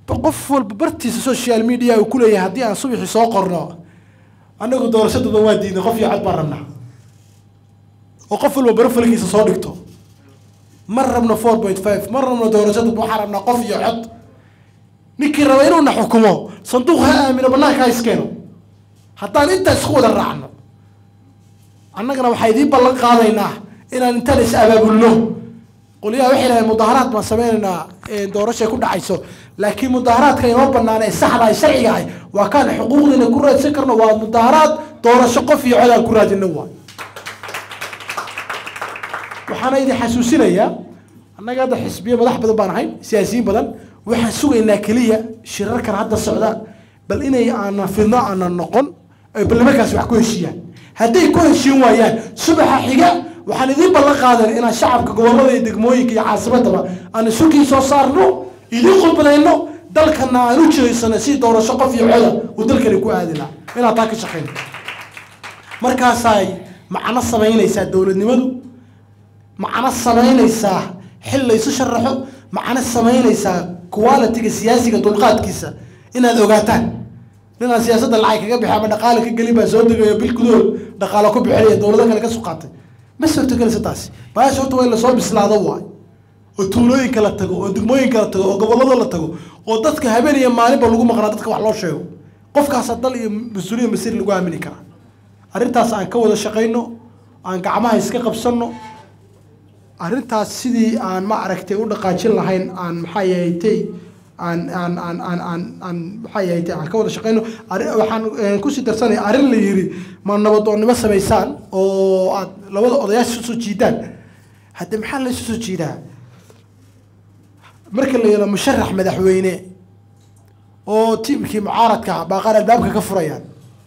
qof walba bartiisa social media uu ku leeyahay haddii aan subaxii soo qorno annagu doorashadaba waa diidnay qof iyo cod baan rabnaa oo qof walba barofalkiisa soo dhigto ma rabno four point five ma rabno doorashada waxaan rabnaa qof iyo cod ninkii raba inuuna xukumo sanduuq ha aamino banaanka ha iskeeno haddaan intaa isku wada raacno annagana waxaa idiin ballan qaadaynaa inaan intaan is abaabulno qolyaha waxay dhahdeen mudaaharaad baan sameynaynaa doorashay ku dhacayso laakiin mudaaharaadka inoo banaan ee saxda ay sharciga ahay waa kaan xuquuqdiina ku raadsan karno waa mudaaharaad doorasho qof iyo cod aan ku raadino waa waxaana idin xasuusinayaa annaga hadda xisbiyo madax badan baan ahay siyaasiyiin badan waxaan sugaynaa keliya shirarkan hadda socda bal inay aanan fidno aanan noqon ay barlamankaasi wax ku heshiiyaan hadday ku heshiin waayaan subaxa xiga waxaan idiin ballan qaadan inaan shacabka gobollada iyo degmooyinka iyo caasimadaba aan isukii soo saarno idiin khudbadayno dalkana aan u jeedsano si doorasho qof iyo coda uu dalkani ku aadi lahaa inaan taa ka shaqayno markaasay macno samaynaysaa dowladnimadu macno samaynaysaa xil laysu sharaxo macno samaynaysaa qualitiga siyaasiga dulqaadkiisa inaad ogaataan ninaan siyaasadda lacag kaga bixi ama dhaqaale ka gelin baa soo degayo bil gudahood dhaqaalo ku bixinaya dowlado kale ka suqaatay ma suurtagelaysa taasi baasha horta waa in lasoo bislaado waay oo tuulooyinka la tago oo degmooyinka la tago oo gobollada la tago oo dadka habeen iyo maalinba lagu maqnaa dadka wax loo sheego qofkaasa dal iyo mas-uuliya masir lagu aamini karaa arrintaas aan ka wada shaqayno aan gacmaha iska qabsanno arrintaas sidii aan ma aragtay u dhaqaajin lahayn aan maxaa yahatay aan aan aan aan aan aan maxaa yahatay aan ka wada shaqayno waxaan kusii darsanaya arrin la yiri ma nabadoonnimo samaysaan oo aad labada odayaasha isu soo jiidaan hadde maxaa la isu soo jiidaa marka la yelo musharax madaxweyne oo tiimkii mucaaradka baaqaan albaabka ka furayaan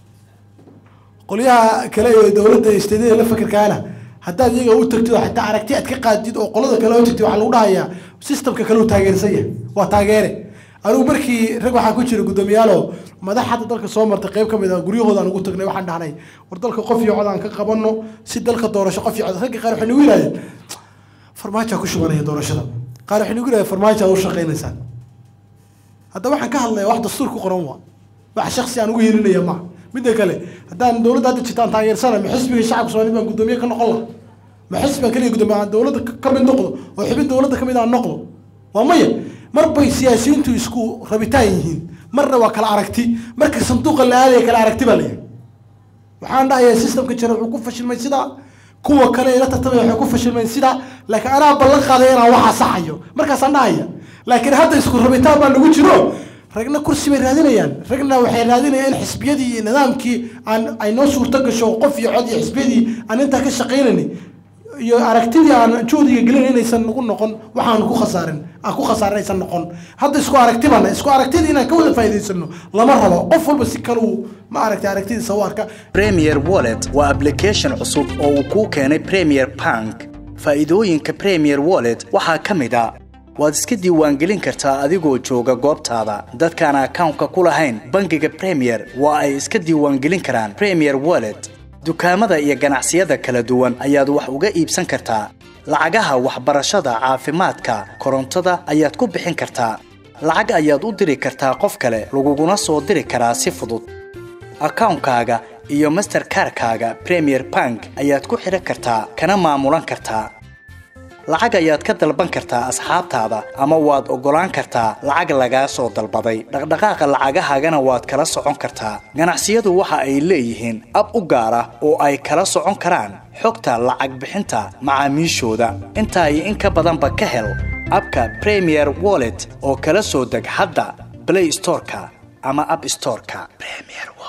qolyaha kale ee dowladda isteedada la fakerkaana haddaad iyaga u tagtid oo xataa aragti aad ka qaadid oo qolada kale u tagtid waxaa lagu dhahayaa systemka kale uu taageersan yahay waa taageere anigu markii rag waxaa ku jira guddoomiyaalo madax hadda dalka soo martay qayb ka mid a guryahoodaan ugu tagnay waxaan dhahnay war dalka qof iyo cod aan ka qabanno si dalka doorasho qof iyo cod ragga qaar waxay nagu yidhahdeen farmaajoa ku shubanaya doorashada qaar waxay nagu yidhahdeen farmaajo aad u shaqaynaysaan hadda waxaan ka hadlaya wax dastuur ku qoran waa wax shaksi aan ugu yeelinaya maaha midda kale haddaan dowladda hadda jirtaan taageersana ma xisbiga shacabka soomaaliyed baan guddoomiye ka noqon laha ma xisbigan kaliya guddoomiye aan dowladda ka mid noqdo oo xubin dowladda ka mid aan noqdo waa maya mar bay siyaasiyiintu isku rabitaan yihiin marna waa kala aragti marka sanduuqa la aadaya kala aragti baa layahay waxaan dhahayaa systemka jira wuxuu ku fashilmay sidaa kuwa kale ila tartamaya waxay ku fashilmeen sidaa laakiin anaa ballan qaaday inaan waxaa saxayo markaasaan dhahaya laakiin hadda isku rabitaan baa lagu jiro ragna kursi bay raadinayaan ragna waxay raadinayaan in xisbiyadii iyo nidaamkii aan ay noo suurto gasho qof iyo cod iyo xisbiyadii aan intaa ka shaqaynayni iyo aragtidii aan joodiga gelin inaysan nagu noqon waxaan ku khasaarin aan ku khasaarin aysan noqon hadda isku aragti bana isku aragtidii inaan ka wada faa'iidaysano lama rabo qof walba si kaluu ma aragtay aragtidiisa u arka premier wallet waa application cusub oo uu kuu keenay premier bank faa'iidooyinka premier wallet waxaa ka mid a waad iska diiwaangelin kartaa adigoo jooga goobtaada dadkaan akawnka ku lahayn bangiga premier waa ay iska diiwaangelin karaan premier wallet dukaamada iyo ganacsiyada kala duwan ayaad wax uga iibsan kartaa lacagaha waxbarashada caafimaadka korontada ayaad ku bixin kartaa lacag ayaad u diri kartaa qof kale laguguna soo diri karaa si fudud akawnkaaga iyo masterkarkaaga premier bank ayaad ku xidhan kartaa kana maamulan kartaa lacag ayaad ka dalban kartaa asxaabtaada ama waad oggolaan kartaa lacag lagaa soo dalbaday dhaqdhaqaaqa lacagahaagana waad kala socon kartaa ganacsiyadu waxa ay leeyihiin ab u gaar ah oo ay kala socon karaan xogta lacag bixinta macaamiishooda intaa iyo in ka badanba ka hel abka premier wallet oo kala soo deg hadda blay storeka ama ab storeka